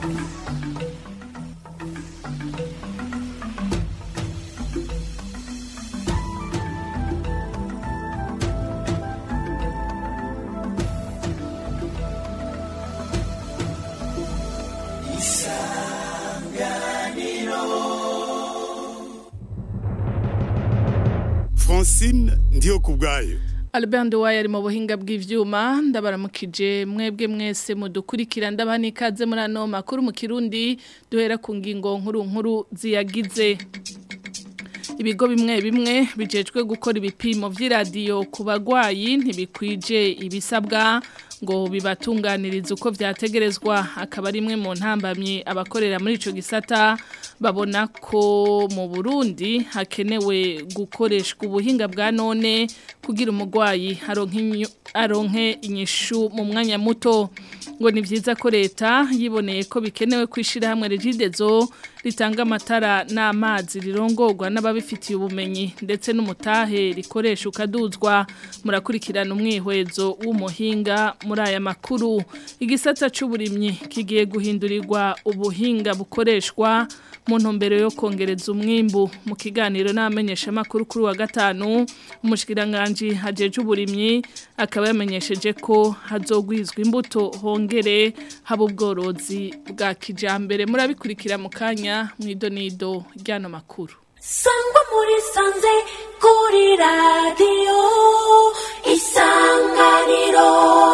Francine ndiyo kubwayo Albert Nduwaye ari mu buhinga bw'ivyuma ndabaramukije mwebwe mwese mudukurikira ndabana ikaze muri ano makuru mu Kirundi duhera ku ngingo nkuru nkuru ziyagize ibigo bimwe bimwe bijejwe gukora ibipimo vy'iradiyo ku bagwayi ntibikwije ibisabwa ngo bibatunganirize uko vyategerezwa akaba rimwe mu ntambamye abakorera muri ico gisata babona ko mu Burundi hakenewe gukoreshwa ubuhinga bwa none kugira umugwayi aronke inyishu mu mwanya muto ngo ni vyiza ko leta yiboneye ko bikenewe kwishira hamwe regidezo ritanga amatara n'amazi rirongorwa n'ababifitiye ubumenyi ndetse n'umutahe rikoresha ukaduzwa murakurikirana umwihwezo w'umuhinga muri aya makuru igisata c'uburimyi kigiye guhindurirwa ubuhinga bukoreshwa mu ntumbero yo kongereza umwimbu mu kiganiro n'amenyesha makuru kuri wa gatanu umushikiranganje hajeje uburimyi akaba yamenyesheje ko hazogwizwa imbuto hongere haba ubworozi bwa kijambere murabikurikira mu kanya mwidonido ryano makuru sangwa muri sanze kuri radiyo isanganiro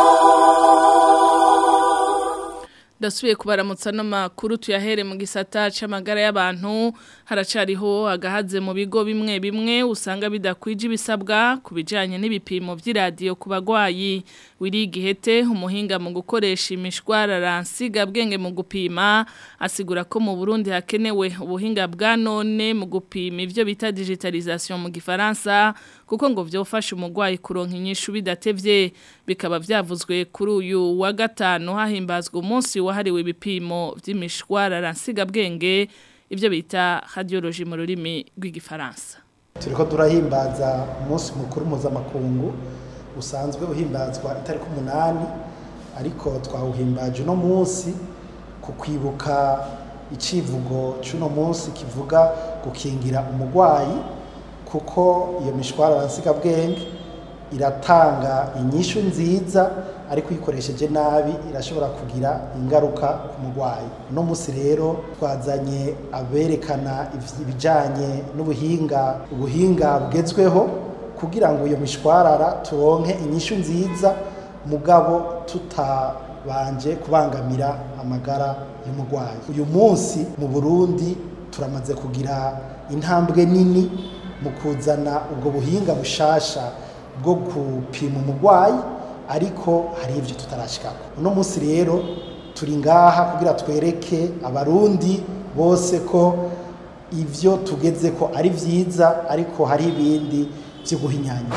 Dasubiye kubaramutsa no makuru tuyahere mu gisata c'amagara y'abantu haracariho agahaze mu bigo bimwe bimwe usanga bidakwije ibisabwa kubijanye n'ibipimo vy'iradiyo ku bagwayi wirigihete umuhinga mu gukoresha imishwarara nsiga bwenge mu gupima asigura ko mu Burundi hakenewe ubuhinga bwa none mu gupima ivyo bita digitalisation mu gifaransa kuko ngo vyofasha umugwayi kuronka inyishu bidatevye bikaba vyavuzwe kuri uyu wa gatanu hahimbazwa umunsi wahariwe ibipimo vy'imishwarara nsiga bwenge ivyo bita radiologie mu rurimi rw'igifaransa turiko turahimbaza umunsi mukuru mpuzamakungu usanzwe uhimbazwa itariki umunani ariko twawuhimbaje uno munsi ku kwibuka icivugo c'uno munsi kivuga gukingira umugwayi kuko iyo mishwarara nsigabwenge iratanga inyishu nziza ariko uyikoresheje nabi irashobora kugira ingaruka ku murwayi uno munsi rero twazanye aberekana ibijyanye n'ubuhinga ubuhinga bugezweho kugira ngo iyo mishwarara turonke inyishu nziza mugabo tutabanje kubangamira amagara y'umurwayi uyu munsi mu burundi turamaze kugira intambwe nini mu kuzana ubwo buhinga bushasha bwo gupima umurwayi ariko hari ibyo tutarashikako uno munsi rero turi ngaha kugira twereke abarundi bose ko ibyo tugeze ko ari byiza ariko hari ibindi byo guhinyanya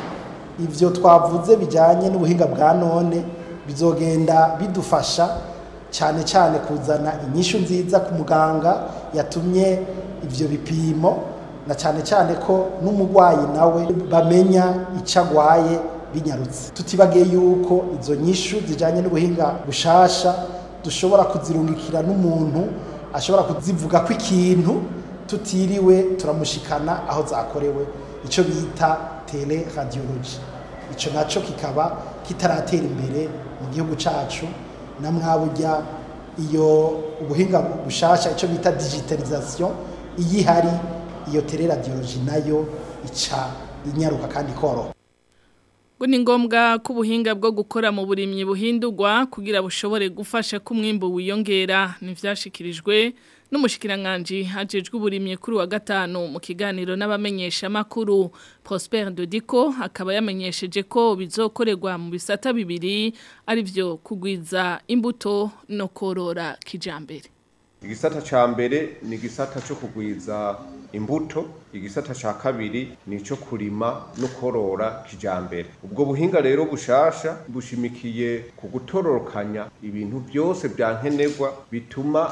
ibyo twavuze bijyanye n'ubuhinga bwa none bizogenda bidufasha cyane cyane kuzana inyishu nziza ku muganga yatumye ibyo bipimo na cyane cyane ko n'umurwayi nawe bamenya icyo agwaye binyarutse tutibagiye yuko izo nyishu zijyanye n'ubuhinga bushasha dushobora kuzirungikira n'umuntu ashobora kuzivuga ko ikintu tutiriwe turamushikana aho zakorewe icyo bita tele radiology icyo nacyo kikaba kitaratera imbere mu gihugu cyacu na mwabujya iyo ubuhinga bushasha icyo bita digitalization iyo ihari iyo teleradiologi nayo ica inyaruka kandi ikoroha ngo ni ngombwa ko ubuhinga bwo gukora mu burimyi buhindurwa kugira bushobore gufasha ko umwimbo wiyongera ntibyashyikirijwe n'umushyikiranganje hajejwe uburimyi kuri wa gatanu mu kiganiro n'abamenyesha makuru Prosper Dodiko akaba yamenyesheje ko bizokorerwa mu bisata bibiri ari byo kugwiza imbuto no korora kijambere igisata ca mbere ni igisata cyo kugwiza imbuto igisata ca kabiri ni ico kurima no korora kijambere ubwo buhinga rero bushasha bushimikiye ku gutororokanya ibintu byose byankenerwa bituma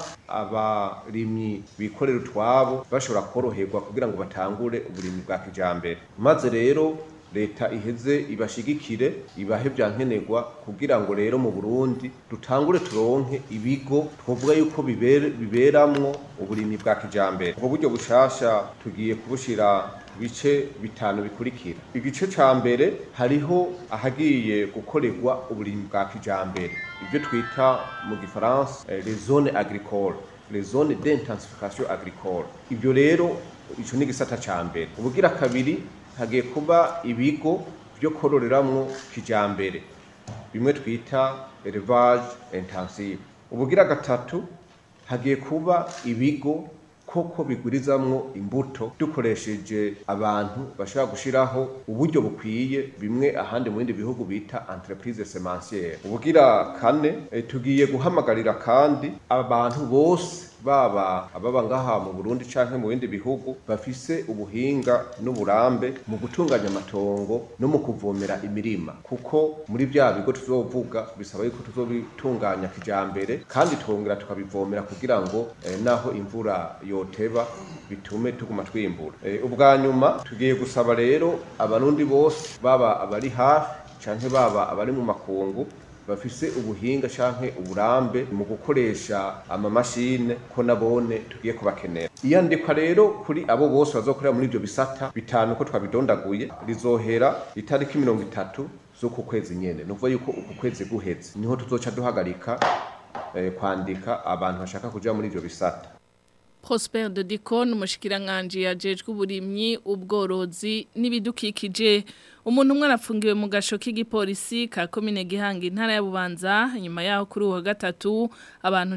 abarimyi bikorera utwabo bashobora koroherwa kugira ngo batangure uburimyi bwa kijambere maze rero leta iheze ibashigikire ibahe vyankenerwa kugira ngo rero mu Burundi dutangure turonke ibigo twovuga yuko bibere biberamwo uburimyi bwa kijambere ubwo buryo bushasha tugiye kubushira bice bitanu bikurikira igice ca mbere hariho ahagiye gukorerwa uburimyi bwa kijambere ibyo twita mu gifaransa eh, les zones agricoles les zones d'intensification agricole ibyo rero ico ni gisata ca mbere ubugira kabiri hagiye kuba ibigo byo kororeramwo kijambere bimwe twita élevage intensive ubugira gatatu hagiye kuba ibigo koko bigurizamwo imbuto dukoresheje abantu bashobora gushiraho uburyo bukwiye bimwe ahandi mu bindi bihugu bita entreprise semencière ubugira kane eh, tugiye guhamagarira kandi abantu bose baba ababa ngaha mu Burundi canke mu bindi bihugu bafise ubuhinga n'uburambe mu gutunganya amatongo no mu kuvomera imirima kuko muri bya bigo tuzovuga bisaba yuko tuzobitunganya kijambere kandi twongera tukabivomera kugira ngo eh, naho imvura yoteba bitume tuguma twimbura eh, ubwa nyuma tugiye gusaba rero abarundi bose baba abari hafi canke baba abari mu makungu bafise ubuhinga canke uburambe mu gukoresha amamashine ko nabone tugiye kubakenera iyandikwa rero kuri abo bose bazokorera muri ivyo bisata bitanu ko twabidondaguye rizohera itariki mirongo itatu z'uku kwezi nyene nuvuga yuko uku kwezi guheze niho tuzoca duhagarika eh, kwandika abantu bashaka kuja muri ivyo bisata Prosper de Dicon umushikiranganje yajejwe uburimyi ubworozi n'ibidukikije umuntu umwe arafungiwe mu gasho k'igipolisi ka komine Gihanga intara ya Bubanza nyuma yaho kuri uwa gatatu abantu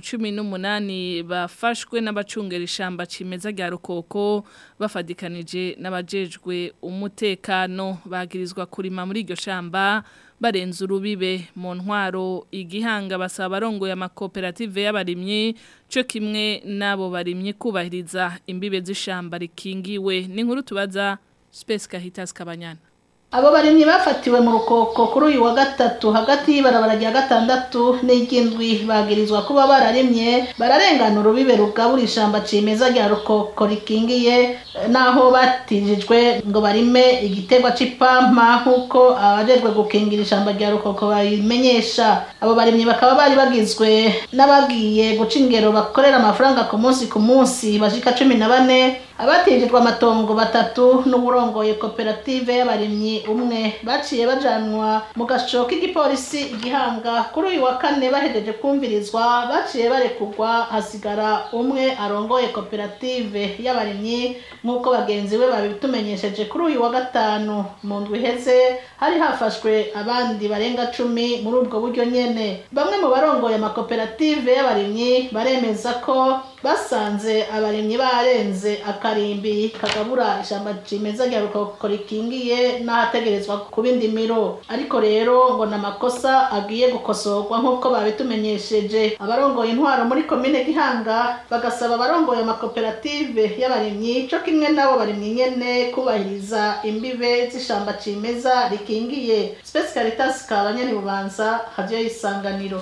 18 bafashwe n'abacungera ishamba cimeza rya Rukoko bafadikanije n'abajejwe umutekano bagirizwa kurima muri iryo shamba barenze urubibe mu ntwaro igihanga basaba abarongoye amakoperative y'abarimyi cyo kimwe n'abo barimyi kubahiriza imbibe z'ishamba rikingiwe ni nkuru tubaza Space Kahitas Kabanyana abo barimyi bafatiwe mu rukoko kuri uyu wa gatatu hagati y'ibarabara rya gatandatu n'iry'indwi bagirizwa kuba bararimye bararengana urubibe rugabura ishamba cimeza rya rukoko rikingiye naho batijijwe ngo barime igiterwa c'ipampa nk'uko abajejwe gukingira ishamba rya rukoko babimenyesha abo barimyi bakaba bari bagizwe n'abagiye guca ingero bakorera amafaranga ku munsi ku munsi bashika cumi na bane abatijijwe amatongo batatu n'uburongoye koperative y'abarimyi umwe baciye bajanwa mu gasho k'igipolisi igihanga kuri uyu wa kane bahejeje kumvirizwa baciye barekugwa hasigara umwe arongoye koperative y'abarimyi nk'uko bagenzi be babitumenyesheje kuri uyu wa gatanu mu ndwi iheze hari hafashwe abandi barenga cumi muri ubwo buryo nyene bamwe mu barongoye amakoperative y'abarimyi baremeza ko basanze abarimyi barenze akarimbi kagabura ishamba cimeza rya rukoko rikingiye n'ahategerezwa kuba indimiro ariko rero ngo n'amakosa agiye gukosorwa nk'uko babitumenyesheje abarongoye intwaro muri komine gihanga bagasaba abarongoye amakoperative y'abarimyi co kimwe n'abo barimyi nyene kubahiriza imbibe z'ishamba cimeza rikingiye Space Caritas kabanyani bubanza hadiyo isanganiro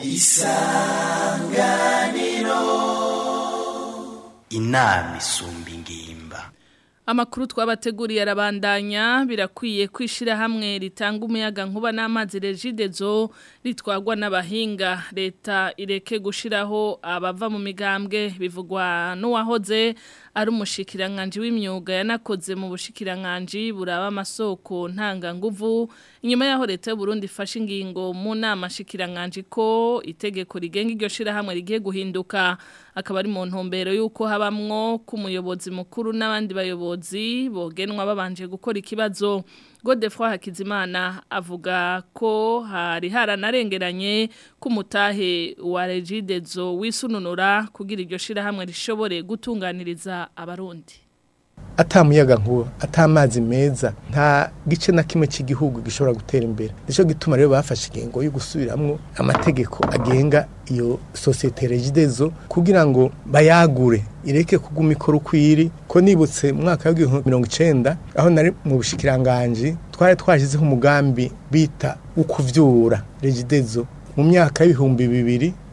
inama isumba ingimba Amakuru twabateguriye arabandanya birakwiye kwishira hamwe ritanga umuyaga nkuba n'amazi regidezo ritwagwa n'abahinga leta ireke gushiraho abava mu migambwe bivugwa n'uwahoze ari umushikiranganje w'imyuga yanakoze mu bushikiranganje buraba amasoko ntanga nguvu inyuma yaho leta y'u Burundi ifashe ingingo mu nama shikiranganje ko itegeko rigenga iryo shira hamwe rigiye guhinduka akaba ari mu ntumbero yuko habamwo kumuyobozi mukuru n'abandi bayobozi bogenwa babanje gukora ikibazo Godefroy Hakizimana avuga ko hari haranarengeranye kumutahe wa Regidezo wisununura kugira iryo shira hamwe rishobore gutunganiriza abarundi atamuyaga nkuba atamazi meza nta gice na kimwe cy'igihugu gishobora gutera imbere nico gituma rero bafashe ingingo yo gusubiramwo amategeko agenga iyo societe regidezo kugira ngo bayagure ireke kuguma ikora ukwiri ko nibutse mu mwaka w'ibihumbi mirongo icenda aho nari mu bushikiranganji twari twashyizeho umugambi bita ukuvyura regidezo mu myaka y'ibihumbi bibiri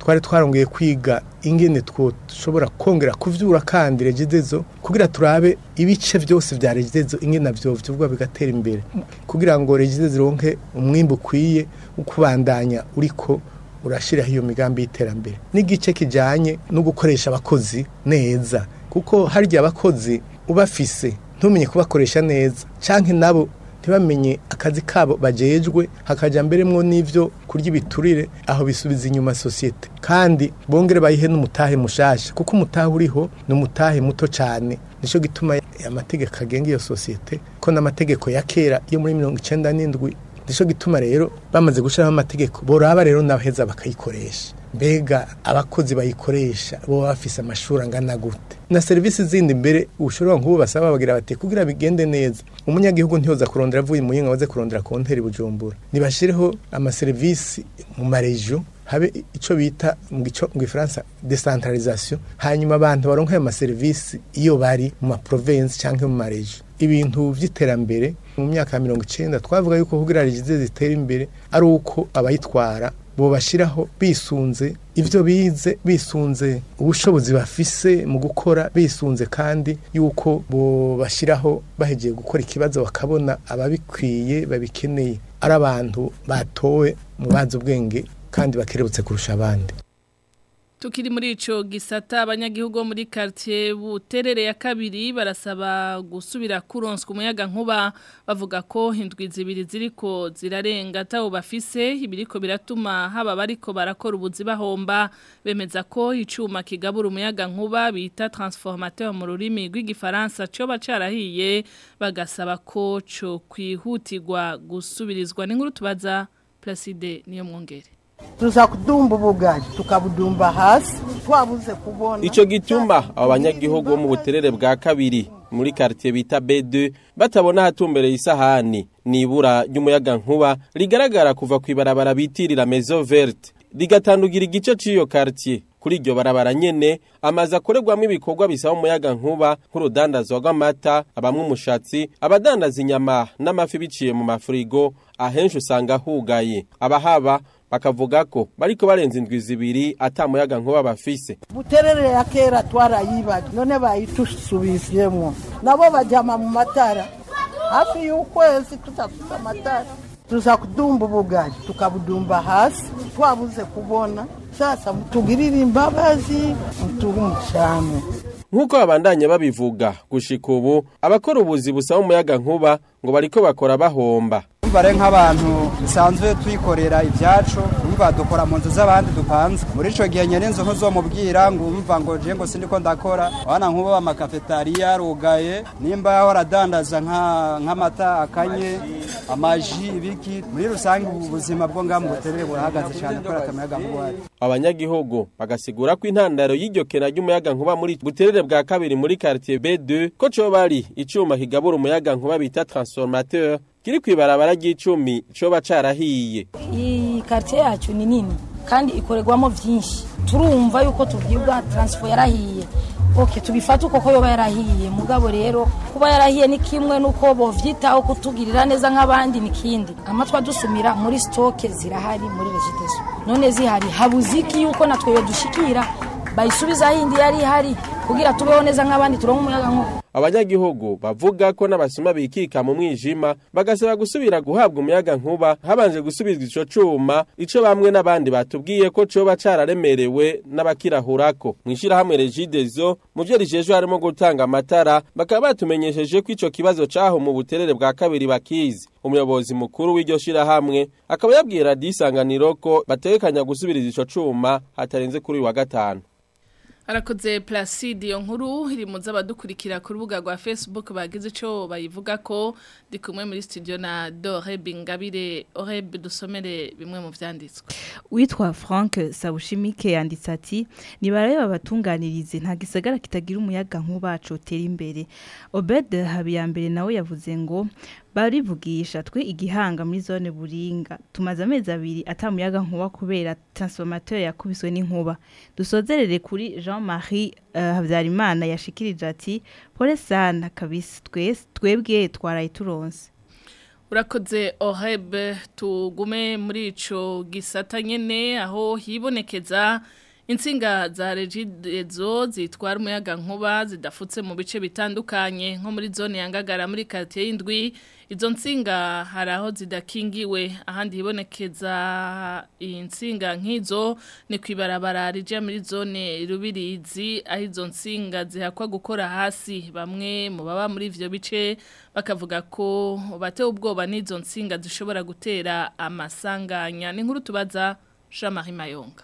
twari twarongeye kwiga ingene twoshobora kongera kuvyura kandi regidezo kugira turabe ibice byose vya regidezo ingene navyo vyuvwa bigatera imbere kugira ngo regidezo ironke umwimbu ukwiye ukubandanya uriko urashiraho iyo migambi y'iterambere n'igice kijanye no gukoresha abakozi neza kuko harya abakozi ubafise ntumenye kubakoresha neza canke nabo ntibamenye akazi kabo bajejwe hakaja mberemwo n'ivyo kurya ibiturire aho bisubiza inyuma sosiyete kandi bongere bayihe n'umutahe mushasha kuko umutahe uriho ni umutahe muto cane nico gituma amategeko agenga iyo sosiyete ko n'amategeko ya kera yo muri mirongo icenda n'indwi nico gituma rero bamaze gushiraho amategeko boraba rero n'abaheza bakayikoresha mbega abakozi bayikoresha bo bafise amashuri angana gute na serivisi zindi mbere ushobora nk'ubu basaba bagira bati kugira bigende neza umunyagihugu ntiyoza kurondera avuye mu yinga waze kurondera konteri bujumbura nibashireho amaserivisi mu marejo habe ico bita mu gico mu Gifaransa decentralisation hanyuma abantu baronka ayo maserivisi iyo bari mu ma province canke mu marejo ibintu vy'iterambere mu myaka ya mirongo icenda twavuga yuko kugira regize zitera imbere ari uko abayitwara bobashiraho bisunze ivyo bize bisunze ubushobozi bafise mu gukora bisunze kandi yuko bobashiraho bahegeye gukora ikibazo bakabona ababikwiye babikeneye ari abantu batowe mu bazi ubwenge kandi bakerebutse kurusha abandi Tukiri muri ico gisata abanyagihugu bo muri quartier buterere ya kabiri barasaba gusubira kuronswa umuyaga nkuba bavuga ko hindwi zibiri ziriko zirarenga tawo bafise ibiriko biratuma haba bariko barakora ubuzi bahomba bemeza ko icuma kigabura umuyaga nkuba bita transformateur mu rurimi rw'igifaransa cyo bacarahiye bagasaba ko cyo kwihutirwa gusubirizwa n'inkuru tubaza Placide niyo mwongere tuza kudumba ubugari tukabudumba hasi twabuze kubona Ico gituma abo banyagihugu bo mu buterere bwa kabiri muri quartier bita B2 batabona hatumbereye isahani nibura ry'umuyaga nkuba rigaragara kuva kwibarabara bitirira Maison Verte rigatandugira igice ciyo quartier kuri iryo barabara nyene amaze akorerwamo ibikorwa bisaba umuyaga nkuba nk'urudandazwa rw'amata abamwe umushatsi abadandaza inyama n'amafi biciye mu mafurigo ahenshi usanga hugaye abahaba bakavuga ko bariko barenza indwi zibiri ata muyaga nkuba bafise buterere ya kera twarayibaga none bayitusubiziyemwo nabo bajyama mu matara hafi y'ukwezi tudafite amatara tuza kudumba ubugari tukabudumba hasi twabuze kubona sasa mutugirire imbabazi mutuhe umucamo nk'uko babandanya babivuga gushika ubu abakora ubuzi busaba umuyaga nkuba ngo bariko bakora bahomba bare nk'abantu dusanzwe twikorera ibyacu umva dukora mu nzu z'abandi dupanze muri ico gihe nyene inzu ntuzomubwira ngo umva ngo je ngo sindiko ndakora abana nk'ubo amakafetariya arugaye nimba yahora adandaza nk'amata akanye amaji ibiki muri rusange ubu buzima bwo ngaha mu buterere burahagaze cyane kubera atamayaga nkuba uhari abanyagihugu bagasigura ko intandaro y'iryo kena ry'umuyaga nkuba muri buterere bwa kabiri muri quartier B2 ko co bari icuma kigabura umuyaga nkuba bita transformateur kiri kwibarabara ry'icumi coba carahiye iyi quartier yacu ni nini kandi ikorerwamo vyinshi turumva yuko tubwirwa transfer yarahiye ok tubifata uko ko yoba yarahiye mugabo rero kuba yarahiye ni kimwe nuko bovyitaho kutugirira neza nk'abandi ni kindi amatwa dusumira muri stoke zirahari muri regitezo none zihari habuziki yuko natwe yo dushikira bayisubiza hindi yari ihari kugira tubeho neza nk'abandi turonke umuyaga nkuba abanyagihugu bavuga ko n'abasuma bikika mu mwijima bagasaba gusubira guhabwa umuyaga nkuba habanje gusubizwa ico cuma ico bamwe n'abandi batubwiye ko coba cararemerewe n'abakirahurako mw'ishirahamwe regidezo mu vyo rijejwe harimo gutanga amatara bakaba batumenyesheje ko ico kibazo caho mu buterere bwa kabiri bakizi umuyobozi mukuru w'iryo shirahamwe akaba yabwiye radiyo isanganiro ko bategekanya gusubiriza ico cuma hatarenze kuri uyu wa gatanu Arakoze Placide iyo nkuru iri mu z'abadukurikira ku rubuga rwa Facebook bagize ico bayivuga ko ndi kumwe muri studio na Dore Bingabire Oreb dusomere bimwe mu vyanditswe. Witwa Frank Sabushimike yanditse ati nibarebe babatunganirize nta gisagara kitagira umuyaga nkuba cotera imbere. Obed Habiyambere nawe yavuze ngo barivugisha twe igihanga muri zone buringa tumaze amezi abiri atamuyaga nkuba kubera transformateur yakubiswe n'inkuba dusozerere kuri Jean-Marie uh, Habyarimana yashikirije ati pole sana kabisa twese twebwe twaraye turonse urakoze ohebe tugume muri ico gisata nyene aho hibonekeza insinga za regidezo zitwara umuyaga nkuba zidafutse mu bice bitandukanye nko muri zone ya Ngagara muri quartier y'indwi izo nsinga hari aho zidakingiwe ahandi hibonekeza insinga nk'izo ni kwibarabara rija muri zone rubirizi aho izo nsinga zihakwa gukora hasi bamwe mu baba muri ivyo bice bakavuga ko batewe ubwoba n'izo nsinga zishobora gutera amasanganya ni nkuru tubaza Jean-Marie Mayonga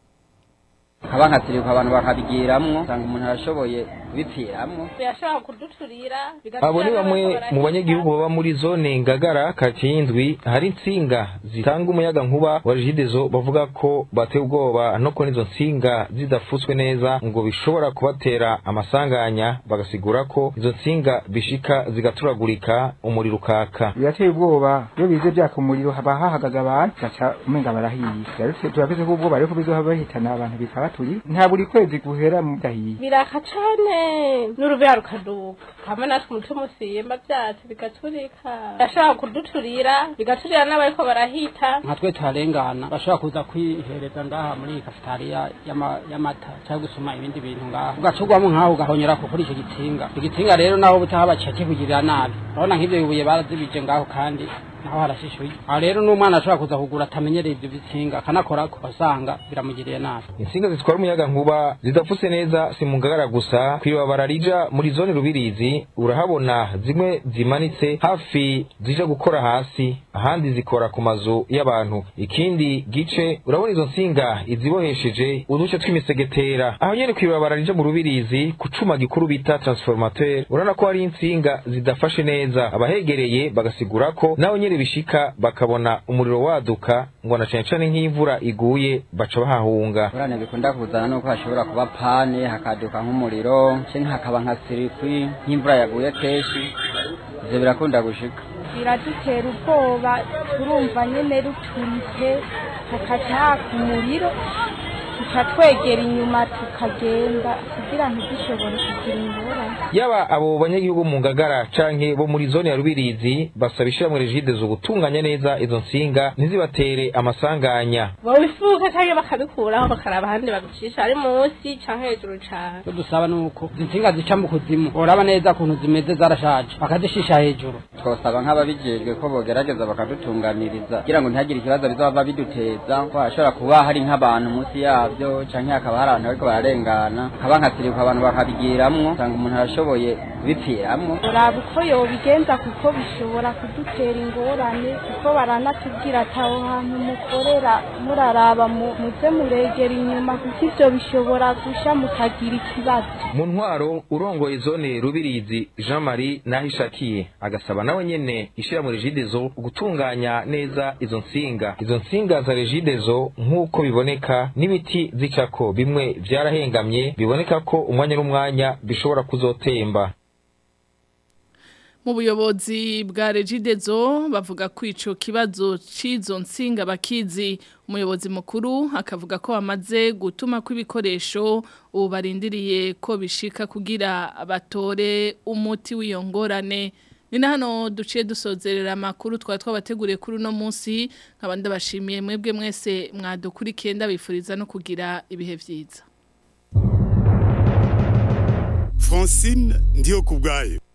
haba nkasiriruka abantu bakabigiramwo usanga umuntu arashoboye kubipfiramwo yashaka kuduturira abo ni bamwe mu banyagihugu baba muri zone ngagara karitsiye y'indwi hari insinga zitanga umuyaga nkuba wa rigidezo bavuga ko bateye ubwoba no kubona izo nsinga zidafutswe neza ngo bishobora kubatera amasanganya bagasigura ko izo nsinga bishika zigaturagurika umuriro ukaka birateye ubwoba iyo bize byaka umuriro haba hahagaze abantu gaca umenga barahiye rero turafise ko ubwoba ariko bizoba bahitana abantu bikaba turi nta buri kwezi guhera mudahiye biraka cane n'urubeya rukaduka hamwe natwe umutima usimba vyacu bigaturika yashaka kuduturira bigaturira n'abariko barahita nka twe tuharengana bashobora kuza kwihereza ngaha muri iyi kafitariya y'amata cyangwa gusoma ibindi bintu ngaha ugacugwamo nkaho ugahonyera ko kuri icyo gitsinga icyo gitsinga rero naho butaha baciye kikugirira nabi urabona nk'ibyo bibuye barazibije ngaho kandi naho harashishuye aho rero n'umwana ashobora kuza kugura atamenyereye ibyo bitsinga akanakora ko basanga biramugiriye nabi insinga zitwara umuyaga nkuba zidafuse neza si mu ngagara gusa kwibabara rija muri zone rubirizi urahabona zimwe zimanitse hafi zija gukora hasi ahandi zikora ku mazu y'abantu ikindi gice urabona izo nsinga izibohesheje uduce tw'imisegetera aho nyene kwibabara rija mu rubirizi ku cuma gikuru bita transformateur urabona ko hari insinga zidafashe neza abahegereye bagasigura ko naho nyene bishika bakabona umuriro waduka ngo na cane cane nk'imvura iguye baca bahahunga urane bikunda kuzana nuko hashobora kuba pane hakaduka nk'umuriro canke hakaba nka sirikwi nk'imvura yaguye kenshi ivyo birakunda gushika biradutera ubwoba turumva nyene ruturitse hakaca haka umuriro tukatwegera inyuma tukagenda kugira ntidushobore kugira ingorane yaba abo banyagihugu mu ngagara canke bo muri zone ya rubirizi basaba ishiramwe regidezo gutunganya neza izo nsinga ntizibatere amasanganya bobifuka canke bakabikuraho bakaraba ahandi babicisha ari munsi canke hejuru cane icyo dusaba ni uko izi nsinga zica mu kuzimu uraba neza ukuntu zimeze zarashaje bakazishisha hejuru twosaba nk'ababijejwe ko bogerageza bakadutunganiriza kugira ngo ntihagire ikibazo bizaba biduteza ko hashobora kuba hari nk'abantu munsi yabyo canke hakaba hari abantu bariko bararengana haba nkasiriruka abantu bakabigiramwo usanga umuntu arashoboye kubipfiramwo uraba uko yobigenza kuko bishobora kudutera ingorane kuko baranatubwira ati aho hantu mukorera muraraba muze muregera inyuma kuko ivyo bishobora gusha mukagira ikibazo mu ntwaro urongoye zone rubirizi jean marie nahishakiye agasaba nawe nyene ishiramwe regidezo gutunganya neza izo nsinga izo nsinga za regidezo nk'uko biboneka n'ibiti zicako bimwe vyarahengamye biboneka ko umwanya n'umwanya bishobora kuzotemba mu buyobozi bwa regidezo bavuga ko ico kibazo c'izo nsinga bakizi umuyobozi mukuru akavuga ko bamaze gutuma ko ibikoresho ubu barindiriye ko bishika kugira batore umuti w'iyo ngorane ni na hano duciye dusozerera amakuru twari twabateguriye kuri uno munsi nkaba ndabashimiye mwebwe mwese mwadukurikiye ndabifuriza no kugira ibihe byiza Francine ndiyo kubwayo